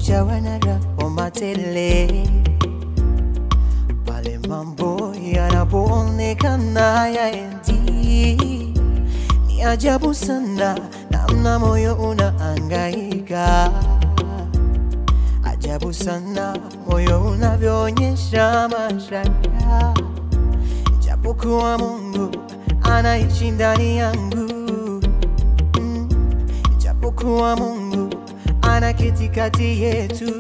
ujawa na raha matele pale mambo yanapoonekana yaendi. Ni ajabu sana namna moyo unaangaika, ajabu sana moyo unavyoonyesha mashaka, japokuwa Mungu anaishi ndani yangu mm, japokuwa Mungu anaketi kati yetu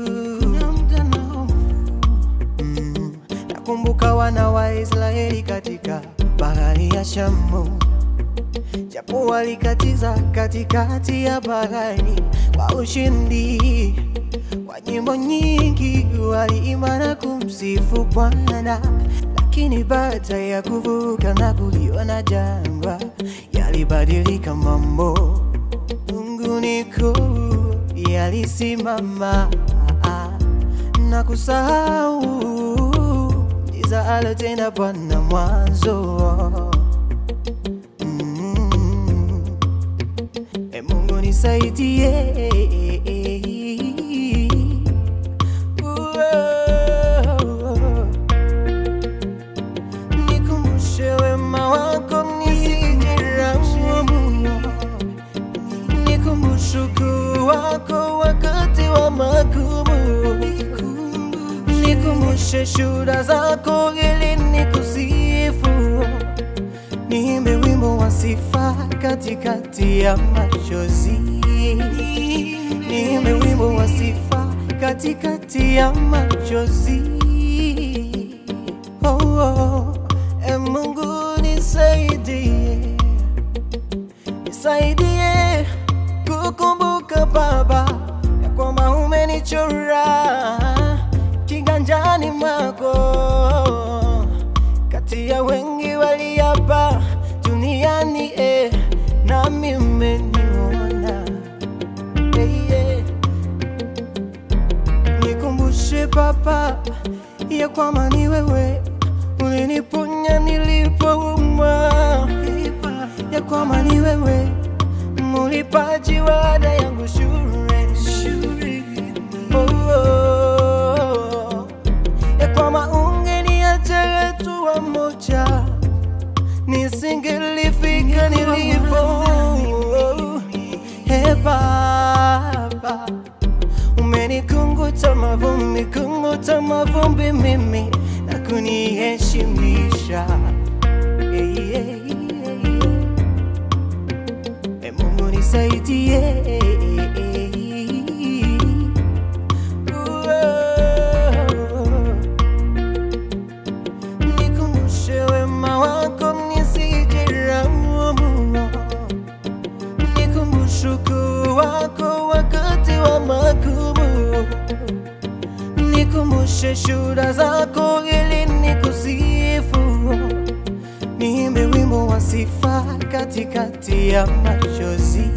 mm, nakumbuka wana wa Israeli katika bahari ya Shamu japo walikatiza katikati ya bahari kwa ushindi. Kwa nyimbo nyingi waliimba na kumsifu Bwana, lakini baada ya kuvuka na kuliona jangwa, yalibadilika mambo. Mungu niko yalisimama na kusahau ndiza alotenda Bwana mwanzo. Mm. E Mungu nisaidie Uo. Nikumbushe wema wako nisijiraumu Nikumbushe ukuu wako wakati wa magumu Nikumbushe shuhuda zako ili nikusifu Niimbe wimbo wa sifa katikati ya machozi. Niimbe wimbo wa sifa katikati ya machozi. Oh, oh. E Mungu nisaidie, nisaidie kukumbuka Baba ya kwamba umenichora kiganjani mwako kati ya wengi waliapa duniani eh, nami umeniona eh, yeah. Nikumbushe Baba ya kwamba ni wewe uliniponya nilipoumwa, ya kwamba ni wewe mulipaji wa ada yangu shule, oh, oh. ya kwamba ungeniacha tu moja nisingelifika nilipo. He Baba, umenikunguta mavumbi, kunguta mavumbi mimi na kuniheshimisha. Eh, eh, eh, eh. E Mungu nisaidie. Uo. Nikumbushe wema wako nisijiraumu, nikumbushe ukuu wako wakati wa magumu, nikumbushe shuhuda zako ili nikusifu, niimbe wimbo wa sifa katikati ya machozi,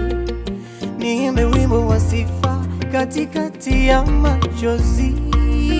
niimbe wimbo wa sifa katikati ya machozi.